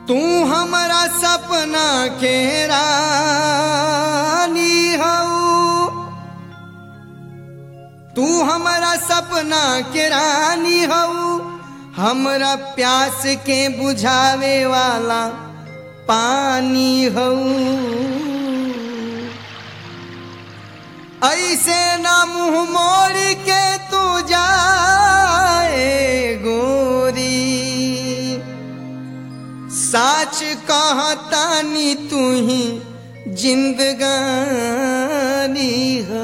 तू हमारा सपना के रानी हऊ तू हमारा सपना के रानी हऊ हमरा प्यास के बुझावे वाला पानी हऊ ऐसे ना मुंह मोड़ के तू जाए गोरी साच कहतानी तू ही जिंदगानी हो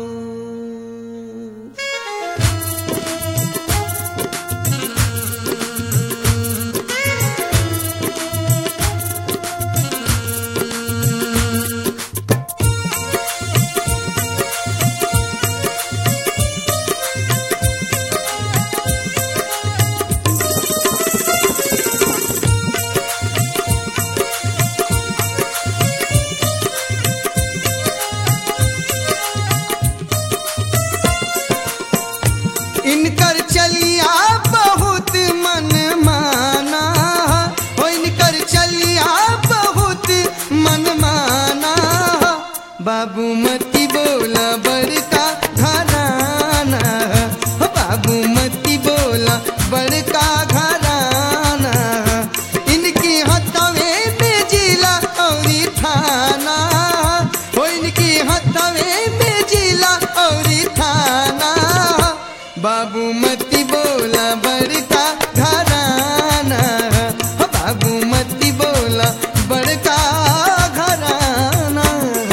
इनकर चलिया बहुत मन माना हो इनकर चलिया बहुत मन माना बाबू मती बोला बड़का घराना हो बाबू मती बोला बड़का घराना इनकी हथवे में जिला और थाना हो इनकी हथवे में जिला और थाना बाबू मती बोला बड़का घराना हो बाबू मती बोला बड़का घराना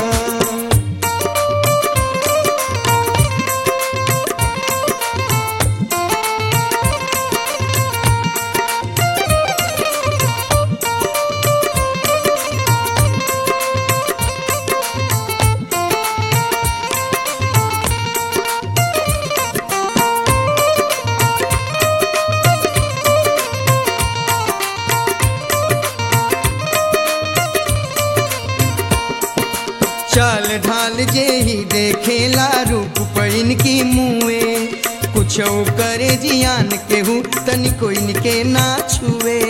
चाल ढाल जे ही देखेला रूप पैन की मुए कुछ करे जियान केहू तनी कोई के ना छुए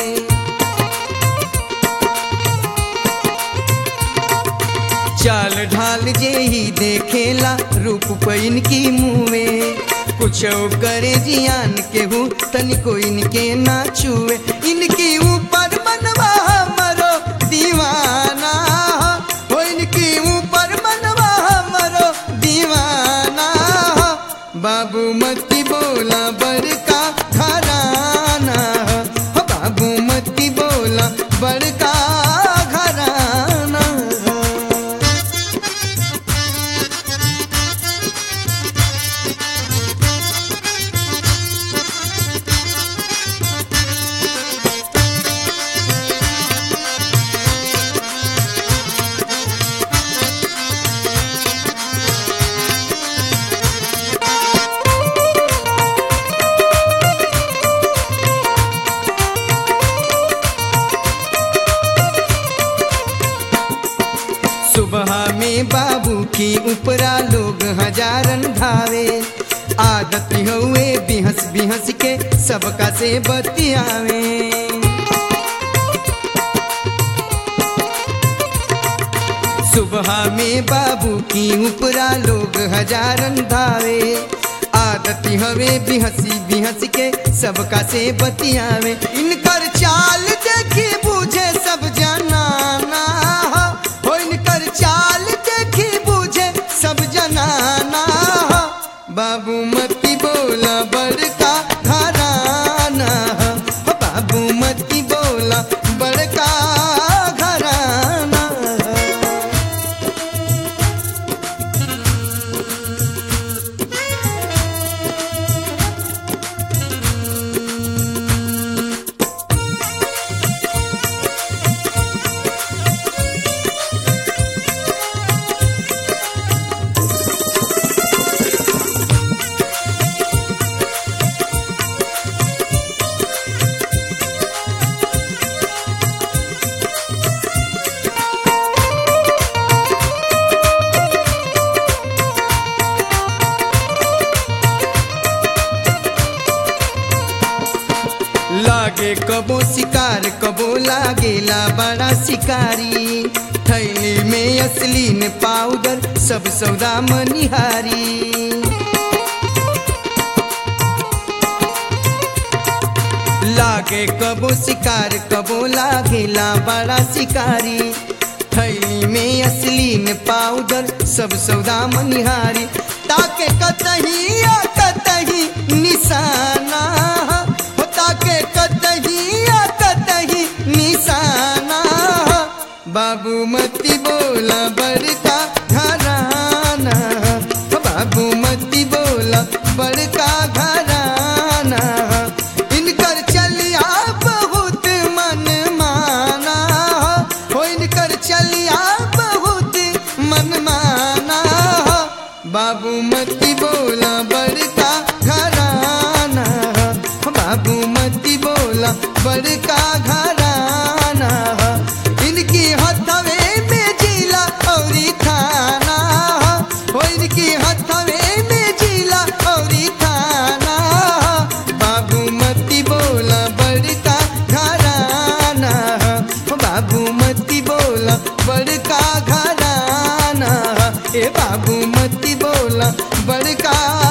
चाल ढाल जे ही देखेला रूप पैन की मुए कुछ करे जियान केहू तनी कोई के ना छुए इनकी ऊपर मनवा मरो दीवाना हो इनकी ऊपर मनवा मरो दीवाना बाबू मती बोला बड़का घराना हो बाबू मती बोला बड़का घराना सुबह में बाबू की उपरा लोग हजारन धावे आदत हुए बिहस बिहस के सबका से बतियावे सुबह में बाबू की उपरा लोग हजारन धावे आदत हवे बिहसी बिहस के सबका से बतियावे इनकर चाल देखी बूझे सब जनाना हो इनकर चाल देखी बूझे सब जनाना बाबू मती बोला बड़का घराना हो बाबू मती बोला बड़का घराना लागे कबो शिकार कबो लागेला बड़ा शिकारी थैली में असली ने पाउडर सब सौदा मनिहारी लागे कबो शिकार कबो लागेला बड़ा शिकारी थैली में असली ने पाउडर सब सौदा मनिहारी ताके कतही या कतही निशाना हो ताके कतही या कतही निशाना बाबू मती बोला बड़का घराना हो बाबू मती बोला बड़का घराना इनकर चलिया बहुत मन माना हो इनकर चलिया बहुत मन माना बाबू मती बोला बड़का घराना बाबू मती बोला बड़का घराना इनकी हथवे में जिला औरी थाना हो इनकी हथवे में जिला औरी थाना बाबू मती बोला बड़का घराना बाबू मती बोला बड़का घराना ए बाबू मती बोला बड़का